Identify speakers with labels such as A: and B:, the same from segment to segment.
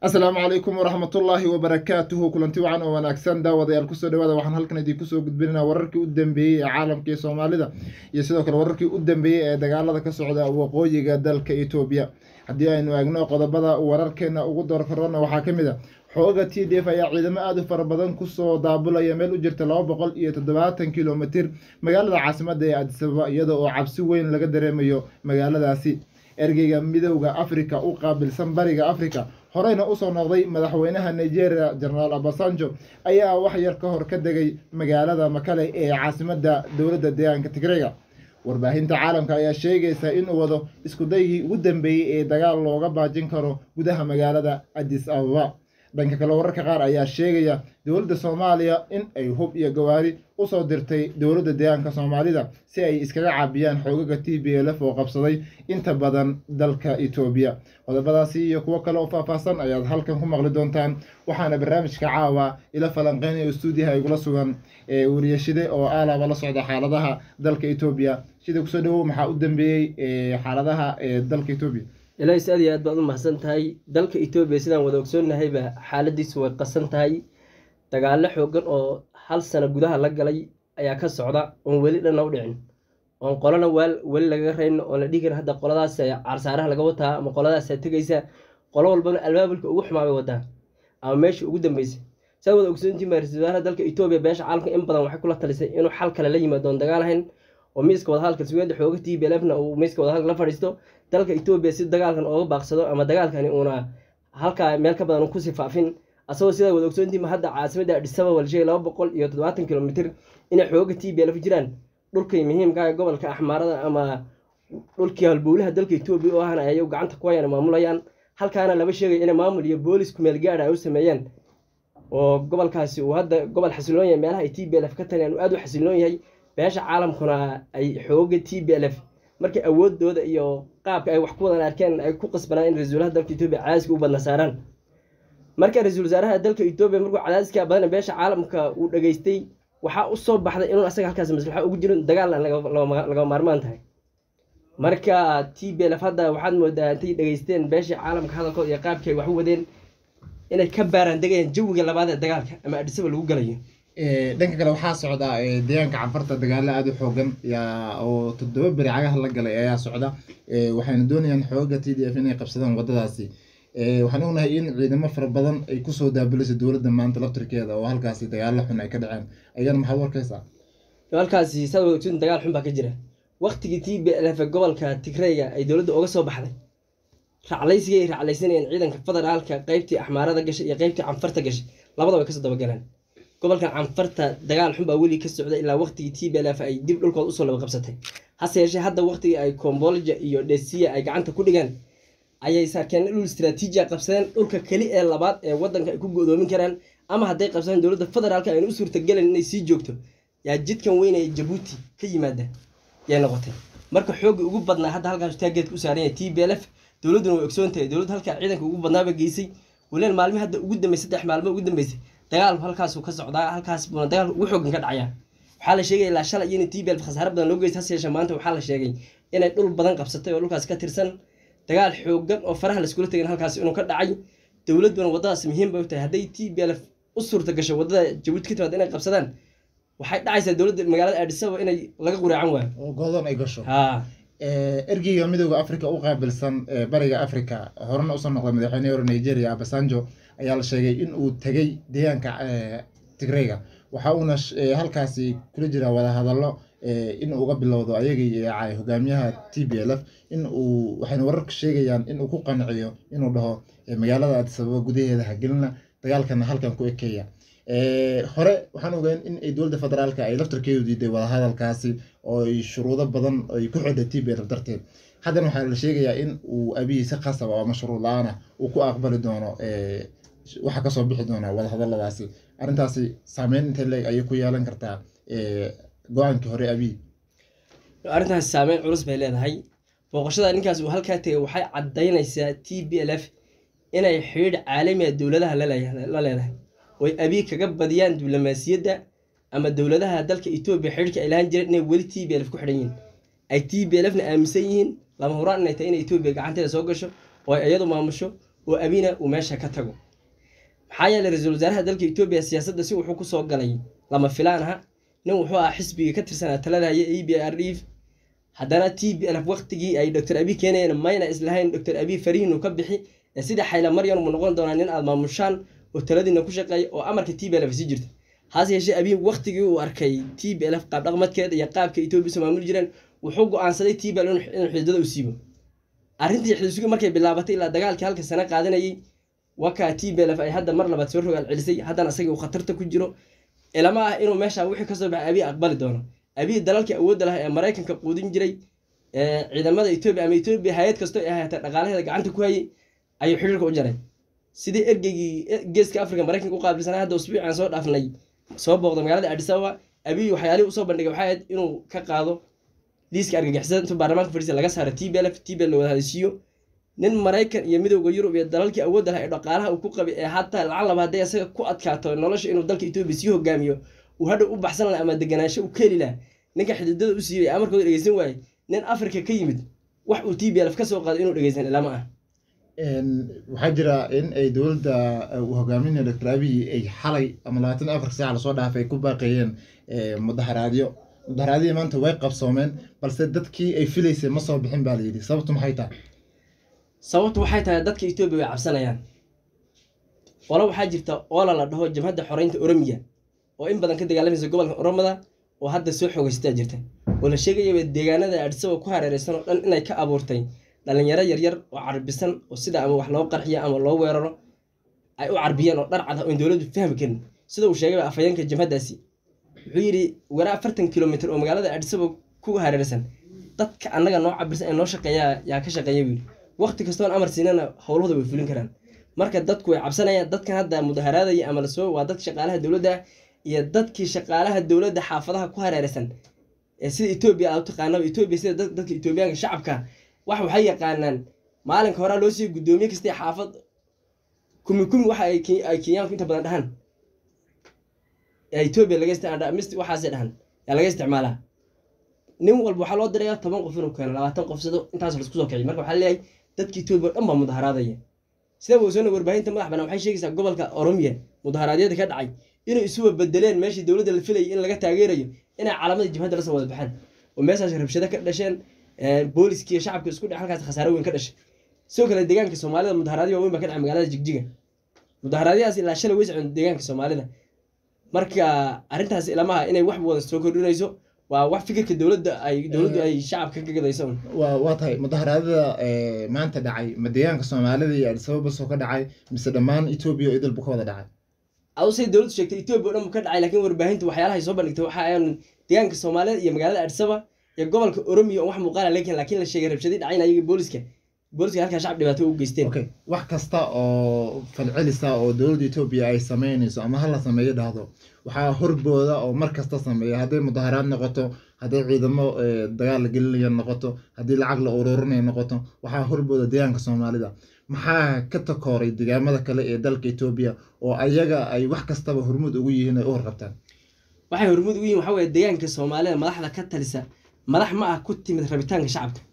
A: asalaamu calaykum waraxmatullaahi wabarakaatuhu kulanti wacan oo wanaagsan daawadayaal kusoo dhawaada waxaan halkan idinku soo gudbinayna wararkii u dambeeyey ee caalamka iyo soomaalida iyo sidoo kale wararkii u dambeeyey ee dagaalada ka socda waqooyiga dalka etoobiya haddii aynu eegno qodobada wararkeena ugu doorkarona waxaa ka mid a xooga t d f ayaa ciidamo aada u fara badan kusoo daabulaya meel u jirta laba boqol iyo toddobaatan kilomitir magaalada caasimada ee adisababa iyada oo cabsi weyn laga dareemayo magaaladaasi ergeyga midowda africa u qaabilsan bariga africa horeyna usoo noqday madaxweynaha nigeria genaraal abasanjo ayaa wax yar ka hor ka degay magaalada makale ee caasimada dowladda deegaanka tigreyga warbaahinta caalamka ayaa sheegaysa inuu wado iskudaygii ugu dambeeyey ee dagaal looga baajin karo gudaha magaalada adis ababa dhanka kale wararka qaar ayaa sheegaya dowladda soomaaliya in ay hub iyo gawaari usoo dirtay dowladda deegaanka soomaalida si ay iskaga caabiyaan xoogaga t b l f oo qabsaday inta badan dalka etoobiya qodobadaasi iyo kuwo kale oo faahfaahsan ayaad halkan ku maqli doontaan waxaana barnaamijka caawa ila falanqeynaya stuudiyaha igula sugan ee wariyashide oo aalaba la socda xaaladaha dalka etoobiya sida kusoo dhawow maxaa u dambeeyey xaaladaha ee dalka etoobiya
B: ilaahis aad iyo aad baad u mahadsan tahay dalka etoobiya sidaan wada ogsoonnahayba xaaladiisu way qasan tahay dagaallo xoogan oo hal sano gudaha la galay ayaa ka socda oon weli dhanna u dhicin oon qolana waal weli lagaga rayno oon la dhihi karin hadda qoladaas caarsaaraha laga wataa ama qoladaasa tegaysa qolo walbana albaabulka ugu xumaa bay wadaa ama meeshii ugu dambeysay saa wada ogsoontiin baa ra-isul wasaaraha dalka etoobiya beesha caalamka in badan waxay kula talisay inuu xal kale la yimaado oon dagaal ahayn oo miiska wadahadalka sugeeda xooga t b lfna uu miiska wadahadalka la fadhiisto dalka etoobiya si dagaalkan ooga baaqsado ama dagaalkani uuna halkaa meel ka badan kusii faafin asagoo sidaa wada ogsoontiima hadda caasimadda adhisababa la sheegay laba boqol iyo toddobaatan kilomitir inay xooga t b lf jiraan dhulkay muhiimka ee gobolka axmaarada ama dhulkii halbowlaha dalka etoobiya oo ahna ayay gacanta ku hayaan maamulayaan halkaana laba sheegay inay maamul iyo boolis kumeel gaadha ay u sameeyeen oo gobolkaasi uu hadda gobol xasiloon yahay meelaha ay t b lf ka taliyaan uu aada u xasiloon yahay beesha caalamkuna ay xooga t b lf markay awoodooda iyo qaabka ay wax ku wadan arkeen ay ku qasbanaan in ra-isul wasaaraha dalka etoobiya cadaadiska u badna saaraan marka ra-iisul wasaaraha dalka etoobiya markuu cadaadiska badan beesha caalamka uu dhageystay waxaa usoo baxday inuu asaga halkaas maslaxa ugu jiro dagaalna laga maarmaan tahay marka t b lf hadda waxaad moodaa intay dhageysteen beeshii caalamka hadalkooda iyo qaabkii ay wax u wadeen inay ka baaraan degayaan jawiga labaad ee dagaalka ama adhisaba lagu galayo
A: dhanka kale waxaa socda deegaanka canfarta dagaalo aada u xoogan oo toddoba beri cagaha la galay ayaa socda waxayna doonayaan xooga t d f inay qabsadaan wadadaasi waxaan ognahay in ciidamo fara badan ay kusoo daabulaysa dowladda maanta laftirkeeda oo halkaasi dagaalo xun ay ka dhaceen ayagana maxaad warkaysaa
B: halkaasi saad wada ogsoon dagaal xun baa ka jira waktigii t b lf gobolka tigreyga ay dowladda oga soo baxday raclaysigii ay raclaysanayeen ciidanka federaalka qeybtii axmaarada gashay iyo qeybtii canfarta gashay labada way kasoo dabagaleen gobolkan canfarta dagaal xun baa weli ka socda ilaa waqtigii t b lf ay dib dhulkooda usoo laba qabsatay hase yeeshee hadda waqtigii ay kombolja iyo dhesiya ay gacanta ku dhigeen ayay saarkeen dhul istraatiijiya qabsadeen dhulka keli ee labaad ee wadanka ay ku go-doomin karaan ama hadday qabsadeen dowladda federaalka ayna u suurtagelen inay sii joogto yaa jidkan weyn ee jabuuti ka yimaada yay noqotay marka xoogii ugu badnaa hadda halkaas taageedka u saaran yahay t b lf dowladduna way ogsoon tahay dowladda halkaa ciidanka ugu badnaaba geysay walian maalmihi hadda ugu dambeysay saddex maalmo ugu dambeysay dagaalku halkaasuu ka socdaa halkaas buuna dagaalku ugu xoogan ka dhacaya waxaa la sheegay ilaa shalay in t b lf khasaare badan loo geysta hase yeeshee maanta waxaa la sheegay inay dhul badan qabsatay oo dhulkaas ka tirsan dagaal xoogan oo faraha laiskula tegin halkaas inuu ka dhacay dowladduna waddadaas muhiim bay u tahay hadday t b lf u suurta gasho waddada jabuuti ka timaada inay qabsadaan waxay dhacaysaa dowladda magaalada aadhisaba inay laga quraacan waayo
A: oo goodon ay gasho
B: ha
A: ergeyga midowda africa u qaabilsan bariga africa horena usoo noqday madaxweynehi hore nigeria abasanjo ayaa la sheegay in uu tegey deegaanka tigreyga waxa uuna halkaasi kula jiraa wadahadallo in uga bilowdo ayagii hogaamiyaha t b l f in uu waxayna wararka sheegayaan in uu ku qanciyo inuu dhaho magaalada adisababa gudaheeda hagelina dagaalkana halkan ku ekeeya hore waxaan ogeyn in ay dowladda federaalka ay laftarkeedu diiday wadahadalkaasi oo ay shuruudo badan ay ku xidhay t b l darteed haddana waxaa la sheegayaa in uu abiyi si khasaba oo mashruud la-aana uu ku aqbali doono waxa kasoo bixi doona wadahadaladaasi arrintaasi saameyn intay leeg ayay ku yeelan kartaa go-aankii hore abiy
B: arrintaasi saameyn culus bay leedahay booqashada ninkaas uu halkaa tegay waxay caddaynaysaa t b l f inay xidhiidh caalamiga dowladaha la leedahay oy abiy kaga badiyaan diblomaasiyadda ama dowladaha dalka etoobiya xidhiidhka ay lahaan jireen inay weli t b lf ku xidhan yihiin ay t b lfna aaminsan yihiin lama huraan inay tahay inay etoobiya gacanteeda soo gasho oo ay iyadu maamusho oo abina uu meesha ka tago maxaa yeelay ra-iisul wasaaraha dalka etoobiya siyaasadda si wuxuu kusoo galay lama filaan aha nin wuxuu ahaa xisbiga ka tirsanaa talada haya e b r d haddana t b lf waqtigii ay doctor abi keenayeen mayna islahayn doctor abi farihin uu ka bixi ee sida xayla maryan mu noqon doonaa nin aad maamushaan oo taladiina ku shaqeeya oo amarka t b lf sii jirta hase yeeshee abi waqtigii uu arkay t b lf qaab dhaqmadkeeda iyo qaabka etoobiya soo maamuli jireen wuxuu go-aansaday t b l inuu xididada u siibo arrintii xidisugi markay bilaabatay ilaa dagaalkii halka sano qaadanayay wakaa t b lf ay hadda mar labaad soo rogaal celisay haddana asagii uu khatarta ku jiro ilama ah inuu meesha wixii kasoo baxay abiy aqbali doono abiy dalalkii awoodda lahaa ee maraykanka quudin jiray ciidamada etoobiya ama etoobiya hay-ad kastoo ay ahaatee dhaqaalaheeda gacanta ku hayay ayuu xidhiirka u jaray sidii ergeygii geeska afrika maraykanka u qaabilsanay hadda usbuucan soo dhaafnay soo booqda magaalada adis ababa abiy waxyaalihii usoo bandhigay waxay ahayd inuu ka qaado liiska argagixisada intuu baarlamaanka fadhiisa laga saaro t b lf t b la wada hadisiiyo nin maraykan iyo midowda yurub iyo dalalkii awoodda lahaa ee dhaqaalaha uu ku qabay ee hataa lacag laba hadday asaga ku adkaato nolosha inuu dalka etoobiya sii hogaamiyo uu hadha u baxsan laha ama deganaansho u keeli laha ninka xididada u siibay amarkooda dhegeysan waaye nin afrika ka yimid wax uu t b lf ka soo qaado inuu dhegeysan ilama ah
A: waxaa jira in ay dowladda uu hogaaminaya doctor abiy ay xalay ama labaatan iyo afar saaca lasoo dhaafay ku baaqeeyeen mudaharaadyo mudaharaadihii maanta way qabsoomeen balse dadkii ay filaysay ma soo bixin baa layidhi sababtu maxay tahay
B: sababtu waxay tahay dadka etoobiya way cabsanayaan qolo waxaa jirta oola la dhaho jabhadda xoreynta oromiya oo in badan ka dagaalamaysa gobolka oromada oo hadda soo xoogaysataa jirta oo la sheegayaba deegaanada adhisaba ku hareereysan oo dhan inay ka abuurtay dhalinyaro yaryar oo carbisan oo sida ama wax loo qarxiyo ama loo weeraro ay u carbiyeen oo dhar cad ah oon dowladdu fahmi karin sida uu sheegayba afhayeenka jabhaddaasi wuxuu yidhi waraa afartan kilomitr oo magaalada adhisaba ku hareereysan dadka annaga noo cabirsan ee noo shaqeeyaa yaa ka shaqeeya buu yidhi waqti kastoon amar siinana howlahooda way fulin karaan marka dadku way cabsanayaan dadkan hadda mudaharaadaya ama lasoo waa dadka shaqaalaha dowladda iyo dadkii shaqaalaha dowladda xaafadaha ku hareereysan ee sida etoobiya aad u taqaanaba etoobiya sida dadka etoobiyaanka shacabka wax waxay yaqaanaan maalinka horaa loo siiyo guddoomiye kastee xaafad kumi kumi waxa ay kenyaanku inta badan dhahan etoobiya laga isticmaalmist waxaasay dhahan yaa laga isticmaalaa nin walba waxaa loo dirayaa toban qof inuu keeno labaatan qof sido intaas laisku soo kiciy marka waxaa leeyahay dadka etoobiya o dhan baa mudaharaadaya sida wosona warbaahinta madax banaan waxay sheegaysaa gobolka oromiya mudaharaadyada ka dhacay inay isuba bedeleen meeshii dowladda la filayay in laga taageerayo inay calamadii jibhadda lasoo wada baxeen oo meeshaas rabshado ka dhasheen booliskii shacabka isku dhe halkaas khasaare weyn ka dhashay sidoo kale deegaanka soomaalida mudaharaadyo waaweyn baa ka dhacay magaalada jigjiga mudaharaadyadaas ilaa shalay way socon deegaanka soomaalida marka arrintaas ilamaha inay wax wada soo kordhinayso waa wax fikirka dowladda ay dowladdu ay shacabka ka gadayso
A: waa tahay mudaharaadada maanta dhacay ma deegaanka soomaalida iyo adisababa soo ka dhacay mise dhammaan etoobiya oo idil buu ka wada dhacay
B: adusay dowladdu sheegtay etoobiya o dhan buu ka dhacay laakiin warbaahintu waxyaalahay soo bandhigtay waxa ayaan deegaanka soomaalida iyo magaalada adisaba iyo gobolka oromiya oo wax muuqaala leekin laakiin la sheegay rabshadii dhacayn ayaga booliska booliska halkaa shacab dhibaato u geysteen
A: okay wax kasta oo falcelisa oo dowladda etoobiya ay sameynayso ama hala sameeyo dhahdo waxaa horbooda oo mar kasta sameeya hadday mudaharaad noqoto hadday ciidamo dagaal la gelinaya noqoto haddii lacag la ururinaya noqoto waxaa horbooda deegaanka soomaalida maxaa ka takooray deegaamada kale ee dalka etoobiya oo ayaga ay wax kastaba hormuud ugu yihiin ay u horqabtaan
B: waxay hormuud ugu yihin waxa weye deegaanka soomaalida madaxda ka talisa madax ma ah ku timid rabitaanka shacabka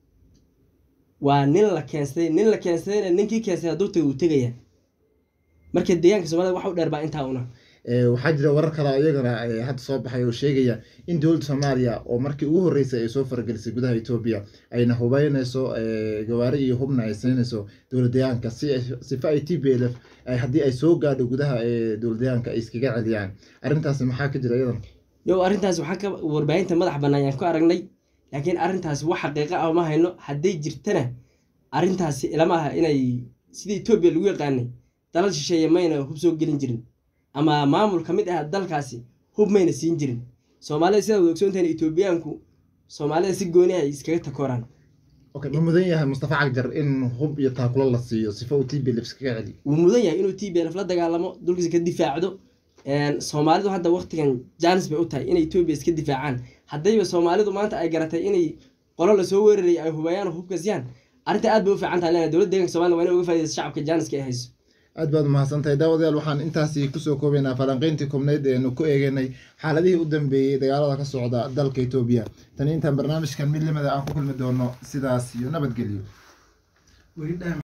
B: waa nin la keensaday nin la keensadayna ninkii keensaday hadduu taga uu tegaya marka deegaanka soomaalida wax u dheer baa intaa una
A: waxaa jira warar kale iyagana hadda soo baxay oo sheegaya in dowladda soomaaliya oo markii ugu horreysay ay soo faragelisay gudaha etoobiya ayna hubeynayso gawaari iyo hubna ay siinayso dowlad deegaanka si sifa ay t b l f haddii ay soo gaadho gudaha dowlad deegaanka ay iskaga celiyaan arrintaasi maxaa ka jira iyadana
B: yo arrintaas waxaan ka warbaahinta madax bannaan yaan ku aragnay laakiin arrintaasi wax xaqiiqa ah ma hayno hadday jirtana arrintaasi ilama aha inay sidii etoobiya lagu yaqaanay dalal shisheeye mayna hub soo gelin jirin ama maamul ka mid ah dalkaasi hub mayna siin jirin soomaalida sidaa wada ogsoontahan etoobiyaanku soomaalida si gooni ay iskaga takooraan
A: okay ma mudan yahay mustafa cagjar in hub iyo taakulo la siiyo sifa uu t b l f iskaga celiyo
B: wuu mudan yahay inuu t b lf la dagaalamo dulkiisa ka difaacdo soomaalidu hadda waktigan jaanis bay u tahay inay etoobiya iska difaacaan haddayba soomaalidu maanta ay garatay inay qolo lasoo weerarayay ay hubayaan oo hubka siyaan arrinta aad bay u fiican tahay leena dowladda deeganka somalida waa inay uga faa'idaysa shacabka jaaniska ay hayso
A: aad baad umahadsantahay daawadayaal waxaan intaasi kusoo koobaynaa falanqeyntii koobneyd eenu ku eegeynay xaaladihii u dambeeyey dagaalada ka socda dalka etoobiya tani intaan barnaamijkan mid lamida aan ku kulmi doono sidaas iyo nabadgelyo